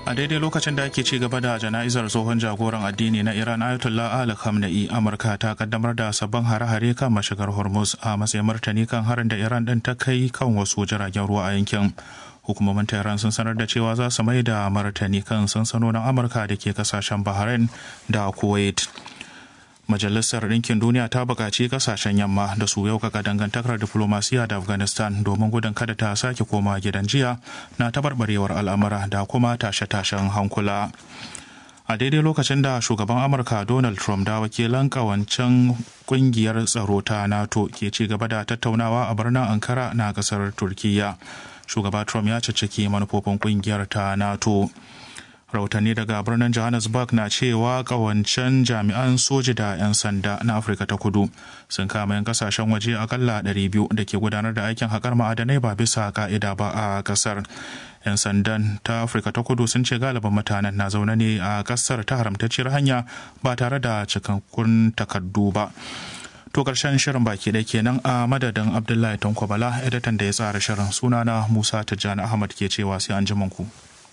a daidai lokacin da ake ci gaba da jana'izar tsohon jagoran addini na iran ayatollah ali khamenei amurka ta kaddamar da sabbin hare-hare kan mashigar hormuz a matsayin martani kan harin da iran din ta kai kan wasu jiragen ruwa a yankin hukumomin tehran sun sanar da cewa za su mai da martani kan sansanonin amurka da ke kasashen bahrain da kuwait Majalisar Ɗinkin Duniya ta buƙaci ƙasashen yamma da su yaukaka dangantakar diflomasiya da Afghanistan domin gudun kada ta sake koma gidan jiya na tabarbarewar al'amura da kuma tashe-tashen hankula. A daidai lokacin da shugaban Amurka Donald Trump da wakilan ƙawancen ƙungiyar tsaro ta NATO ke ci gaba da tattaunawa a birnin Ankara na ƙasar Turkiyya. Shugaba Trump ya cicciki manufofin ƙungiyar ta NATO. rahotanni daga birnin johannesburg na cewa kawancen jami'an soji da 'yan sanda na afirka ta kudu sun kama 'yan kasashen waje akalla 200 da ke gudanar da aikin haƙar ma'adanai ba bisa ka'ida ba a kasar 'yan sandan ta afirka ta kudu sun ce galibin mutanen na zaune ne a kasar ta haramtacciyar hanya ba tare da cikakkun takardu ba to karshen shirin baki da kenan a madadin abdullahi tankwabala editan da ya tsara shirin sunana musa tijjani ahmad ke cewa sai an ku.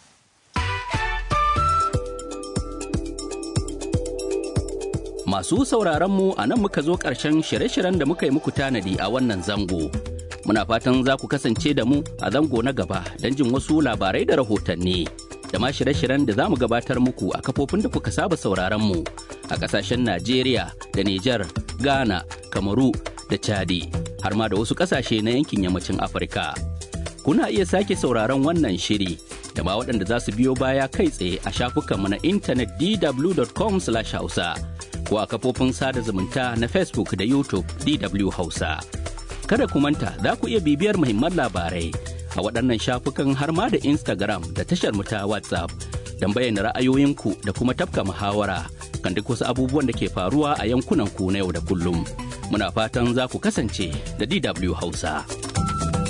Masu sauraron mu a nan muka zo ƙarshen shirye-shiryen da muka yi muku tanadi a wannan zango. Muna fatan za ku kasance da mu a zango na gaba don jin wasu labarai da rahotanni. Da ma shirye-shiryen da za mu gabatar muku a kafofin da kuka saba sauraron mu a ƙasashen Najeriya da Nijar, Ghana, Kamaru da Chadi, har ma da wasu ƙasashe na yankin yammacin Afirka. Kuna iya sake sauraron wannan shiri da ma waɗanda za su biyo baya kai tsaye a shafukanmu na intanet dw.com/hausa. ko a kafofin sada zumunta na Facebook da YouTube DW Hausa. Kada ku manta za ku iya bibiyar muhimman labarai a waɗannan shafukan har ma da Instagram da tashar mu ta WhatsApp don bayyana ra'ayoyinku da kuma tafka muhawara kan duk wasu abubuwan da ke faruwa a yankunan ku na yau da kullum. Muna fatan za ku kasance da DW Hausa.